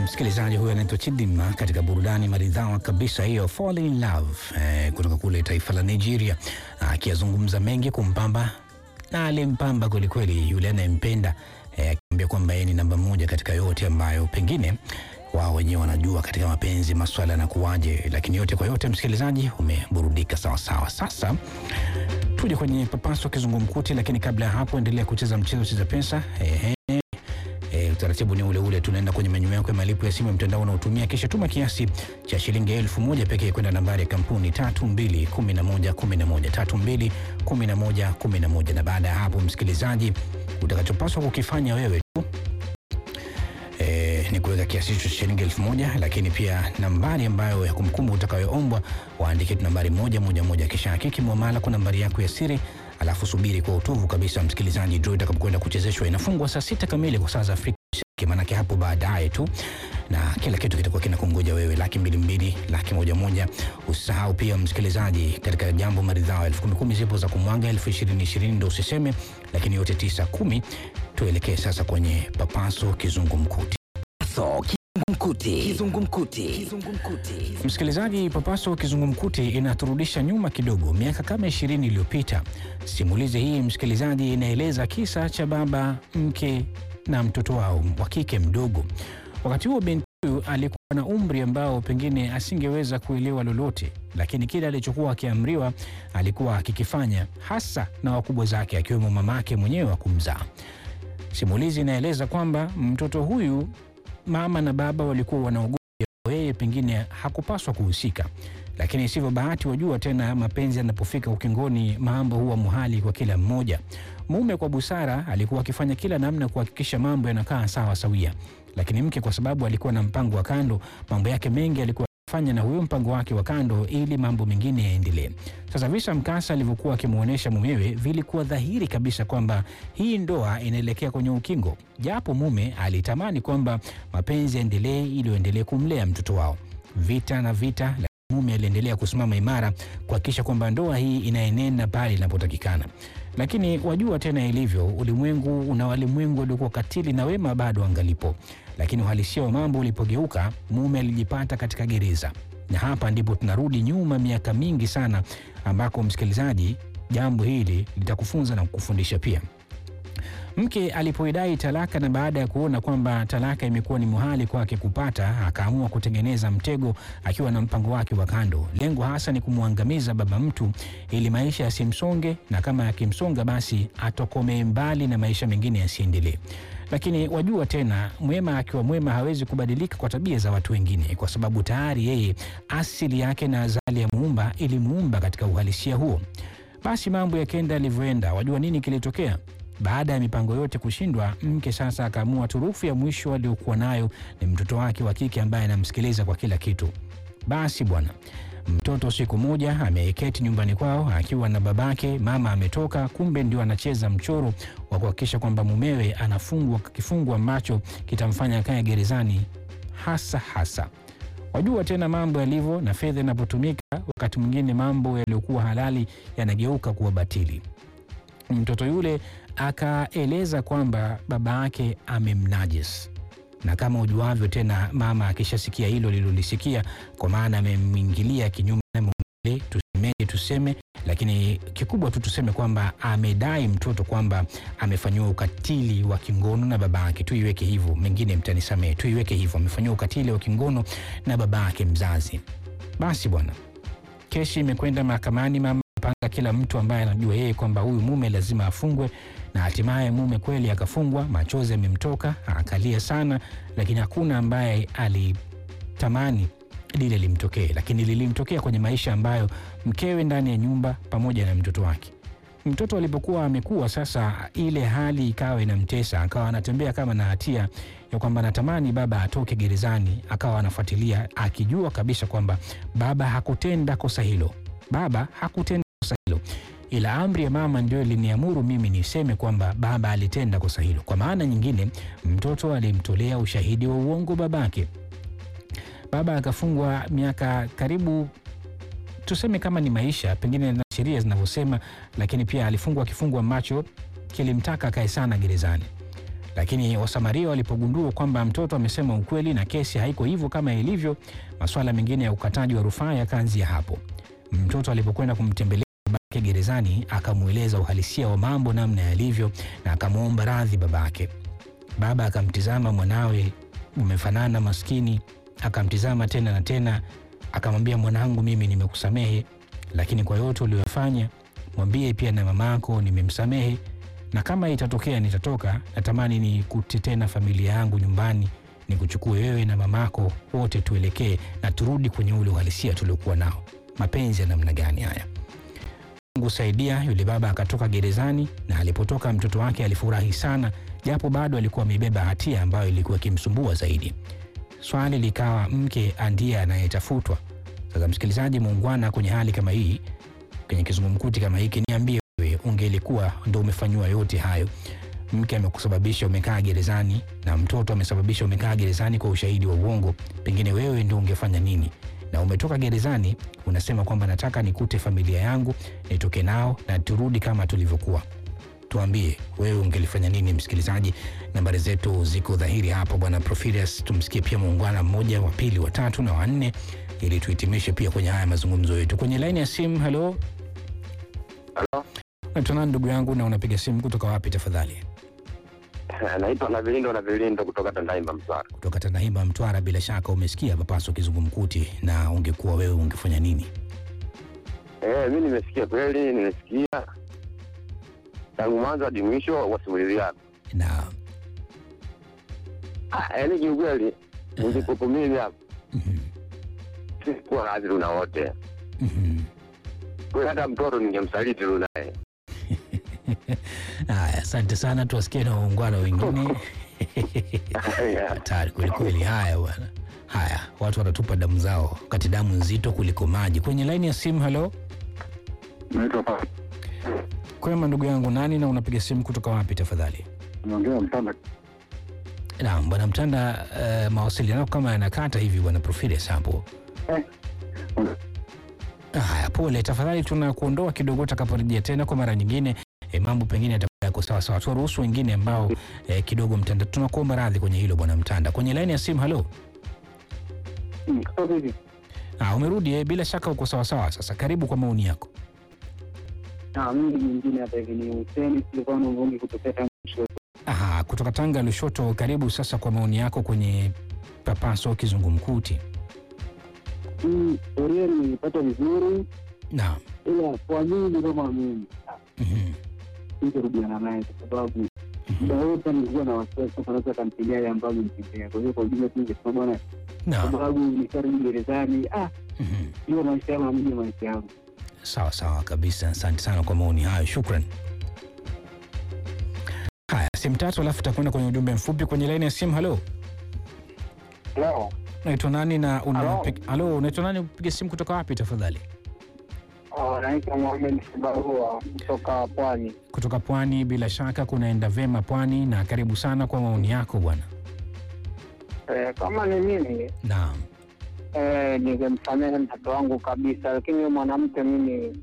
msikilizaji huyo anaitwa Chidinma katika burudani maridhawa kabisa hiyo Fall in Love eh, kutoka kule taifa la Nigeria, akiyazungumza mengi kumpamba na alimpamba kwelikweli yule anayempenda eh, akiambia kwamba yeye ni namba moja katika yote ambayo pengine wao wenyewe wanajua katika mapenzi maswala yanakuwaje, lakini yote kwa yote, msikilizaji, umeburudika sawasawa. Sasa tuje kwenye papaso kizungumkuti, lakini kabla ya hapo, endelea kucheza mchezo cheza pesa. Ehe. E, utaratibu ni ule ule, tunaenda kwenye menyu yako ya malipo ya simu ya mtandao unaotumia, kisha tuma kiasi cha shilingi elfu moja pekee kwenda nambari ya kampuni tatu mbili kumi na moja kumi na moja tatu mbili kumi na moja kumi na moja na baada ya hapo, msikilizaji, utakachopaswa kukifanya wewe tu e, ni kuweka kiasi hicho cha shilingi elfu moja lakini pia nambari ambayo ya kumkumbu utakayoombwa waandike tu nambari moja moja moja, kisha hakiki muamala kwa nambari yako ya siri alafu subiri kwa utuvu kabisa msikilizaji, draw itakapokwenda kuchezeshwa inafungwa saa sita kamili kwa saa za Afrika Mashariki, maanake hapo baadaye tu, na kila kitu kitakuwa kinakungoja wewe, laki mbili mbili, laki moja moja. Usisahau pia msikilizaji, katika jambo maridhawa, elfu kumi kumi zipo za kumwaga, elfu ishirini ishirini ndo usiseme, lakini yote tisa kumi. Tuelekee sasa kwenye papaso kizungumkuti. So, kizungumkuti. Kizungumkuti. Kizungumkuti. Msikilizaji, papaso kizungumkuti inaturudisha nyuma kidogo, miaka kama ishirini iliyopita. Simulizi hii msikilizaji, inaeleza kisa cha baba, mke na mtoto wao wa kike mdogo. Wakati huo binti huyu alikuwa na umri ambao pengine asingeweza kuelewa lolote, lakini kile alichokuwa akiamriwa alikuwa akikifanya, hasa na wakubwa zake, akiwemo mamake mwenyewe wa kumzaa. Simulizi inaeleza kwamba mtoto huyu mama na baba walikuwa wanaogopa yeye pengine hakupaswa kuhusika, lakini sivyo bahati. Wajua tena, mapenzi yanapofika ukingoni, mambo huwa muhali kwa kila mmoja. Mume kwa busara alikuwa akifanya kila namna kuhakikisha mambo yanakaa sawa sawia, lakini mke kwa sababu alikuwa na mpango wa kando, mambo yake mengi alikuwa fanya na huyo mpango wake wa kando ili mambo mengine yaendelee. Sasa visa mkasa alivyokuwa akimwonyesha mumewe vilikuwa dhahiri kabisa kwamba hii ndoa inaelekea kwenye ukingo, japo mume alitamani kwamba mapenzi yaendelee ili waendelee kumlea mtoto wao. Vita na vita, lakini mume aliendelea kusimama imara kuhakikisha kwamba ndoa hii inaenenda pale inapotakikana. Lakini wajua tena ilivyo, ulimwengu una walimwengu waliokuwa katili na wema bado angalipo. Lakini uhalisia wa mambo ulipogeuka, mume alijipata katika gereza, na hapa ndipo tunarudi nyuma miaka mingi sana, ambako msikilizaji, jambo hili litakufunza na kukufundisha pia. Mke alipoidai talaka na baada ya kuona kwamba talaka imekuwa ni muhali kwake kupata, akaamua kutengeneza mtego akiwa na mpango wake wa kando. Lengo hasa ni kumwangamiza baba mtu ili maisha yasimsonge, na kama yakimsonga basi atokomee mbali na maisha mengine yasiendelee. Lakini wajua tena, mwema akiwa mwema hawezi kubadilika kwa tabia za watu wengine, kwa sababu tayari yeye asili yake na azali ya muumba ilimuumba katika uhalisia huo. Basi mambo yakenda yalivyoenda, wajua nini kilitokea? Baada ya mipango yote kushindwa, mke sasa akaamua turufu ya mwisho aliyokuwa nayo ni mtoto wake wa kike ambaye anamsikiliza kwa kila kitu. Basi bwana, mtoto siku moja ameketi nyumbani kwao akiwa na babake, mama ametoka, kumbe ndio anacheza mchoro wa kuhakikisha kwamba mumewe anafungwa kifungo ambacho kitamfanya akae gerezani hasa hasa. Wajua tena mambo yalivyo, na fedha inapotumika, wakati mwingine mambo yaliyokuwa halali yanageuka kuwa batili. Mtoto yule akaeleza kwamba baba yake amemnajis, na kama ujuavyo tena, mama akishasikia hilo lilolisikia, kwa maana amemwingilia kinyume na mume, tusemeje tuseme, lakini kikubwa tu tuseme kwamba amedai mtoto kwamba amefanyiwa ukatili wa kingono na baba yake, tuiweke hivyo, mengine mtanisamehe, tuiweke hivyo, amefanyiwa ukatili wa kingono na baba yake mzazi. Basi bwana, kesi imekwenda mahakamani, mama panga kila mtu ambaye anajua yeye kwamba huyu mume lazima afungwe, na hatimaye mume kweli akafungwa. Machozi yamemtoka, akalia sana, lakini hakuna ambaye alitamani lile limtokee, lakini lilimtokea kwenye maisha ambayo mkewe ndani ya nyumba pamoja na mtoto wake. Mtoto alipokuwa amekuwa sasa, ile hali ikawa inamtesa, akawa anatembea kama na hatia ya kwamba anatamani baba atoke gerezani, akawa anafuatilia akijua kabisa kwamba baba hakutenda kosa hilo, baba hakutenda kosa hilo, ila amri ya mama ndio iliniamuru mimi niseme kwamba baba alitenda kosa hilo. Kwa maana nyingine, mtoto alimtolea ushahidi wa uongo babake. Baba akafungwa miaka karibu tuseme kama ni maisha pengine na sheria zinavyosema, lakini pia alifungwa kifungo ambacho kilimtaka akae sana gerezani. Lakini Wasamaria walipogundua kwamba mtoto amesema ukweli na kesi haiko hivyo kama ilivyo, masuala mengine ya ukataji wa rufaa yakaanzia hapo. Mtoto alipokwenda kumtembelea babake gerezani, akamweleza uhalisia wa mambo namna yalivyo na akamwomba radhi babake. Baba akamtizama mwanawe, umefanana maskini. Akamtizama tena na tena, akamwambia, mwanangu, mimi nimekusamehe, lakini kwa yote uliyofanya mwambie pia na mamako nimemsamehe, na kama itatokea nitatoka, natamani nikute tena familia yangu nyumbani, nikuchukue wewe na mamako wote, tuelekee na turudi kwenye ule uhalisia tuliokuwa nao. Mapenzi ya namna gani haya! Mungu saidia, yule baba akatoka gerezani, na alipotoka mtoto wake alifurahi sana, japo bado alikuwa amebeba hatia ambayo ilikuwa ikimsumbua zaidi. Swali likawa mke ndiye anayetafutwa. Sasa msikilizaji muungwana, kwenye hali kama hii, kwenye kizungumkuti kama hiki, niambie wewe, ungelikuwa ndo umefanyiwa yote hayo, mke amekusababisha umekaa gerezani na mtoto amesababisha umekaa gerezani kwa ushahidi wa uongo, pengine wewe ndo ungefanya nini? Na umetoka gerezani unasema kwamba nataka nikute familia yangu nitoke nao na turudi kama tulivyokuwa. Tuambie wewe ungelifanya nini? Msikilizaji, nambari zetu ziko dhahiri hapo, bwana Profilius. Tumsikie pia muungwana mmoja wa pili, wa tatu na wanne, ili tuhitimishe pia kwenye haya mazungumzo yetu. Kwenye laini ya simu, halo, Halo, naitwa nani ndugu yangu, na unapiga simu kutoka wapi tafadhali? naitwa na Vilindo na Vilindo kutoka Tandaimba Mtwara. Kutoka Tandahimba, Mtwara. Bila shaka umesikia papaso kizungumkuti, na ungekuwa wewe ungefanya nini? Eh, mi nimesikia kweli, nimesikia tangu mwanzo hadi mwisho wa simulizi yako. Na Ah, yaani kiukweli ningekuwepo mimi hapa mhm, sikuwa radhi tuna wote mhm. kweli, hata mtoto ningemsaliti tu naye. Haya, asante sana, tuwasikie na waungwana wengine. Hatari kwelikweli. Haya bwana, haya watu wanatupa damu zao, wakati damu nzito kuliko maji. Kwenye laini ya simu, halo, Naitwa Pa- kwema ndugu yangu, nani na unapiga simu kutoka wapi tafadhali? naongea Mtanda. Naam bwana Mtanda, uh, mawasiliano kama yanakata hivi bwana Profilius hapo. Eh, Haya, pole tafadhali, tunakuondoa kidogo, utakaporejea tena kwa mara nyingine e, mambo pengine yatakuwa yako sawa sawa. Tuwaruhusu wengine ambao e, kidogo Mtanda, tunakuomba radhi kwenye hilo bwana Mtanda. Kwenye laini ya simu, halo. mm, kutoka hivi. Ah, umerudi eh, bila shaka uko sawa sawa. Sasa karibu kwa maoni yako. Ah, mimi mwingine hapa hivi ni Hussein Silvano Mvungi kutokea Tanga Kushoto. Aha, kutoka Tanga Lushoto, karibu sasa kwa maoni yako kwenye papaso kizungumkuti. Mm, Historia nimeipata vizuri, Naam. ila kwa mimi kama mimi Mhm. sitarudiana naye kwa sababu muda wote nilikuwa na wasiwasi kwamba anaweza akampigia yale ambayo amempigia. Kwa hiyo kwa ujumla tu ningesema bwana, kwa Naam. sababu nisharudi gerezani, ah, Mhm. hiyo maisha yangu amija maisha yangu. Sawa sawa kabisa, asante sana kwa maoni hayo, shukran. Haya, simu tatu, alafu takwenda kwenye ujumbe mfupi kwenye laini ya simu. Halo, Leo unaitwa nani na una Halo. halo, unaitwa nani? Upige simu kutoka wapi tafadhali? naitwa Mohamed Sibarua kutoka Pwani. Kutoka Pwani. Bila shaka kunaenda vema Pwani, na karibu sana kwa maoni yako bwana. Eh, kama ni mimi Naam. eh, ningemsamehe mtoto wangu kabisa, lakini huyo mwanamke mimi